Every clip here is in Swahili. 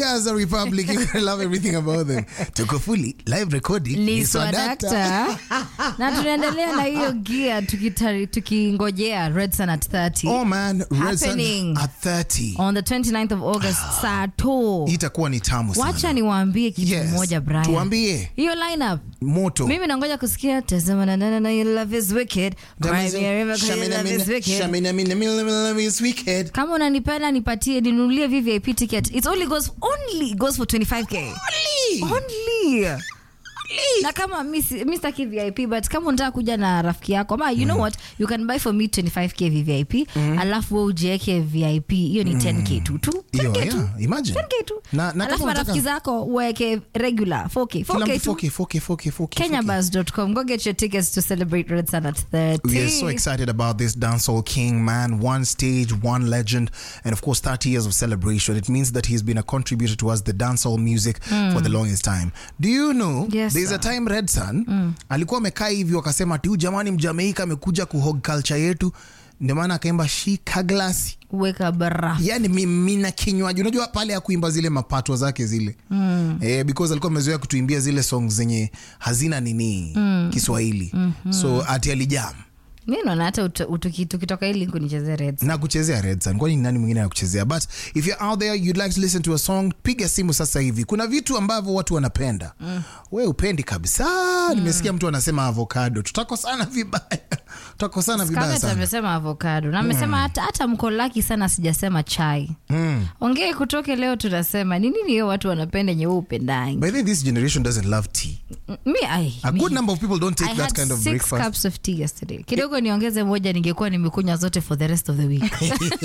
Gaza Republic, you're gonna love everything about them. Tuko fully live recording. ni Swadakta. swadakta na tunaendelea na hiyo gia tukitari- tukingojea red sun at 30 Oh man, Red Sun Happening. at 30. on the 29th of august saa to Hii itakuwa ni tamu sana. wacha niwaambie kitu Yes. moja brian Tuambie hiyo lineup moto. mimi nangoja kusikia tazama na nana na your love is wicked Cry me a river 'cause your Shamina, love is mina, wicked shamina, mina, mina, mina, love is wicked. kama unanipenda nipatie ninunulie vvip ticket it only goes only goes for 25k only na kama mi si- mi sitaki vip but kama unataka kuja na rafiki yako ama you know what you can buy for me 25k vvip alafu we ujieke vip hiyo ni 10k tu tu Hiyo, 10k tu yeah, imagine. 10k tu Na- na kama alafu unataka- marafiki zako uweke regular 4k Kila 4k mtu tu 4K, 4K, 4K, 4K. kenyabus.com go get your tickets to celebrate red sun at 30 We are so excited about this dancehall king, man. One stage, one legend, and of course, 30 years of celebration. It means that he's been a contributor towards the dancehall music for the longest time. Do you know Yes, there's a sir. time Red Sun alikuwa amekaa hivi wakasema tiu jamani, mjamaika amekuja kuhog culture yetu, ndio maana akaimba shika glasi weka barafu yani mimina kinywaji unajua pale ya kuimba zile mapatwa zake zile mm. eh, because alikuwa amezoea kutuimbia zile song zenye hazina nini mm. kiswahili mm-hmm. so ati alijam mi naona hata uto- utuki- tukitoka hili kunichezea red na kuchezea Red Sun. kwani ni nani mwingine ya kuchezea but if you're out there you'd like to listen to a song piga simu sasa hivi kuna vitu ambavyo watu wanapenda mm. we upendi kabisa nimesikia mtu anasema avocado tutakosana vibaya tutakosana vibaya Scarlett sana amesema avocado na amesema hata, hata mko laki sana sijasema chai mm. ongee kutoke leo tunasema ni nini hiyo watu wanapenda yenye wewe upendangi by the way this generation doesn't love tea mi ai, a mi- good number of people don't take I that had kind of six breakfast cups of tea yesterday kidogo niongeze moja ningekuwa nimekunywa zote for the rest of the week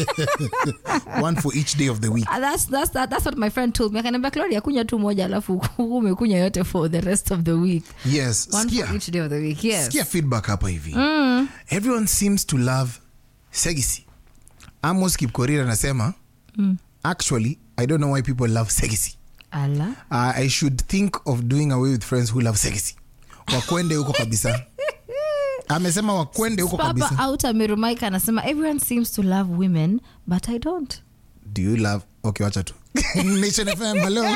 one for each day of the week Ah, that's, that's, that, that's what my friend told me akaniambia Claudia kunywa tu moja alafu umekunywa yote for the rest of the week yes one skia for each day of the week yes sikia feedback hapa hivi everyone seems to love segisi amos kipkorir anasema actually i don't know why people love segisi ala uh, i should think of doing away with friends who love segisi wakwende huko kabisa amesema wakwende huko kabisa papa out amerumaika anasema everyone seems to love women but i don't do you love okay wacha tu nation fm hello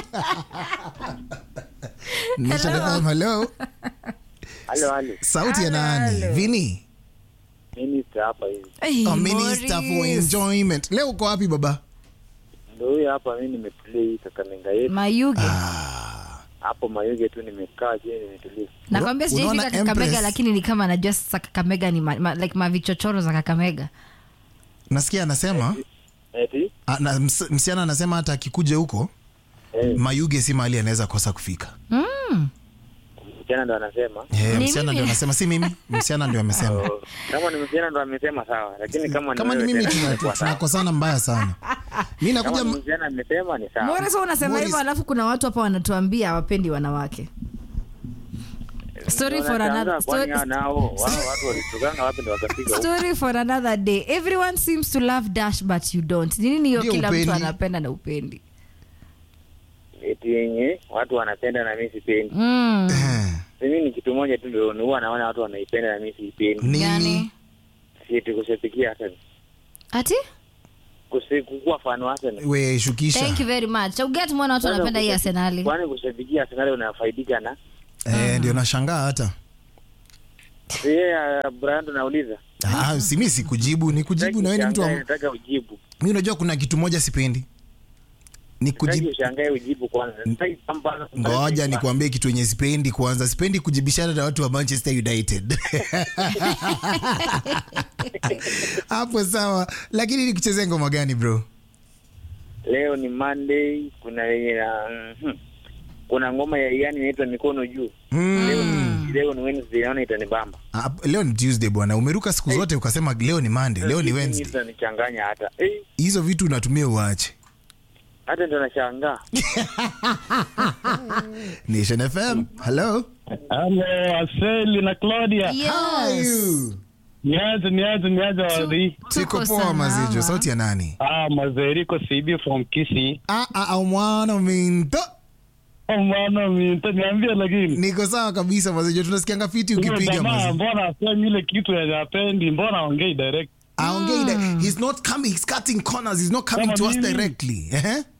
nation Hello. fm hello Halo, halo. sauti ya nani vini Minister hapa hivi. Hey, oh, minister for Morris. enjoyment leo uko wapi baba Ndio huyo hapa mimi nimeplay Kakamega yetu. mayuge Hapo Mayuge tu nimekaa je nimetulia. nakwambia Unaona sijaifika kakamega Empress? lakini ni kama najua sasa kakamega ni ma, ma, like mavichochoro za kakamega nasikia anasema Eti? a- na, ms, msichana anasema hata akikuja huko Eh, mayuge si mahali anaweza kosa kufika msichana ndo anasema. Eh, Ni msichana mimi. ndio anasema si mimi msichana ndio amesema Oh, Kama ni msichana ndo amesema sawa, lakini kama kama ni wewe mimi tena tuna- itakuwa sawa. tunakosana mbaya sana mi Kama nakuja ni msichana amesema ni sawa. Morris, wewe unasema Morris. hivyo alafu kuna watu hapa wanatuambia hawapendi wanawake story Ndio for nashangaa another kwani story, hao nao wao watu walitokana wapi ndo wakapiga huko. story for another day everyone seems to love dash but you don't Ni nini hiyo Ndio kila upendi. mtu anapenda na upendi Eti yenye watu wanapenda na mimi sipendi. mm. Eh, Mimi ni kitu moja tu ndio huwa naona watu wanaipenda na mimi siipendi. nini Gani? Si eti kushabikia hata ati kusi- kukuwa fan wa Arsenal. we shukisha thank you very much uget mbona watu Kwanza wanapenda hii kushabi- arsenali Kwani kushabikia Arsenal unafaidika na Eh, ndio nashangaa hata Si yeye uh, Brian tunauliza. Ah, si mi sikujibu ni kujibu na wewe ni mtu wa- Ushangae, nataka ujibu. mi unajua kuna kitu moja sipendi ni Nataka kujibu ushangae ujibu kwanza. Sitaki kwamba- ngoja nikuambie kitu yenye sipendi kwanza sipendi kujibishana na watu wa manchester united hapo sawa lakini ni kuchezea ngoma gani bro Leo ni Monday, kuna yenye na mhm. kuna ngoma ya yani inaitwa mikono juu. mm. Leo ni leo ni Wednesday, naona itanibamba. Ah, leo ni tuesday bwana umeruka siku zote ukasema leo ni monday leo ni Hii wednesday Itanichanganya hata. Eh, hizo vitu unatumia uache hata ndo nashangaa. nation fm hello Halo, Aseli na Claudia. How are you? Niaje, niaje, niaje wadhi. siko Tuko poa mazijo salama. sauti ya nani Ah, mazeriko CB from Kisii. ah, ah, ah, mwana minto Oh, mwana minta niambie lakini. niko sawa kabisa mazijo tunasikianga fiti Huyo ukipiga jamaa mazijo mbona asemi ile kitu yenye apendi, mbona aongei direct? aongei mm. he's not coming he's cutting corners he's not coming Kama to us mimi. directly eh?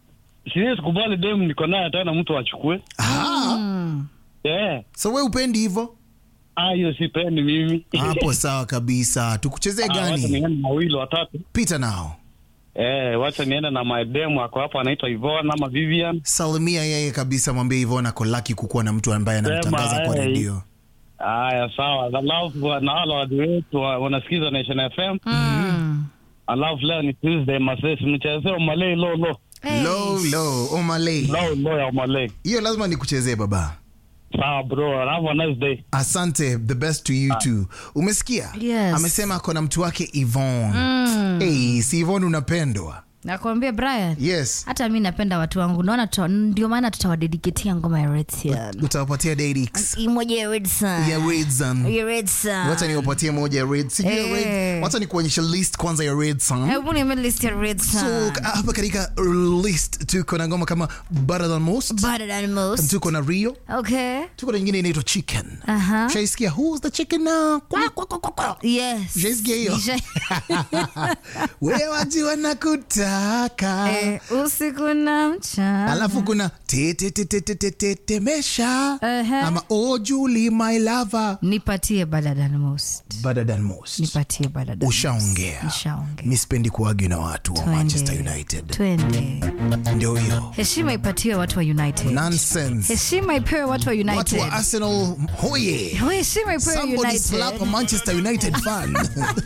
siwezi kubali dem niko naye tena mtu achukue. Ah, Yeah. so we upendi hivyo Ah, hiyo sipendi mimi. hapo sawa kabisa tukuchezee Ah, wacha gani niende na wawili watatu. pita nao Eh, wacha niende na my dem ako hapa anaitwa Ivona ama Vivian. salimia yeye kabisa mwambie hivyo nako laki kukuwa na mtu ambaye anamtangaza Sema, kwa hey. redio Haya, sawa. Alafu na wale watu wetu wa- wanasikiza Nation FM. Mm. Alafu leo ni Tuesday, masesi mchezee Omalay lo lo. Hey. low low omalei Lo lo ya Omalay. hiyo lazima nikuchezee baba Sawa bro, have a nice day. asante the best to you too umesikia Yes. amesema akona mtu wake ivon Mm. hey, si ivon unapendwa nakwambia brian yes hata mi napenda watu wangu naona tuta- ndio maana tutawadediketia ngoma ya redson utawapatia dadix moja ya redson ya redson ya redson wacha niwapatie moja ya red sijui ya red Eh. wacha nikuonyesha list kwanza ya redson hebu niambie list ya redson so ka- hapa katika list tuko na ngoma kama better than most better than most tuko na rio okay tuko na nyingine inaitwa chicken Aha. shaisikia who's the chicken now kwa, kwa, kwa, kwa, kwa. yes Ushaisikia hiyo? Nisha- wewe wajua nakutaka Eh, usiku na mchana alafu kuna tetetetetetemesha Ehe. ama oh Julie my lover nipatie better than most better than most nipatie better than ushaongea Nishaongea. mi sipendi kuagi na watu wa Twende. manchester united twende ndio hiyo heshima ipatiwe watu wa united nonsense heshima ipewe watu wa watu united wa arsenal hoye heshima ipewe somebody united slap a manchester united fan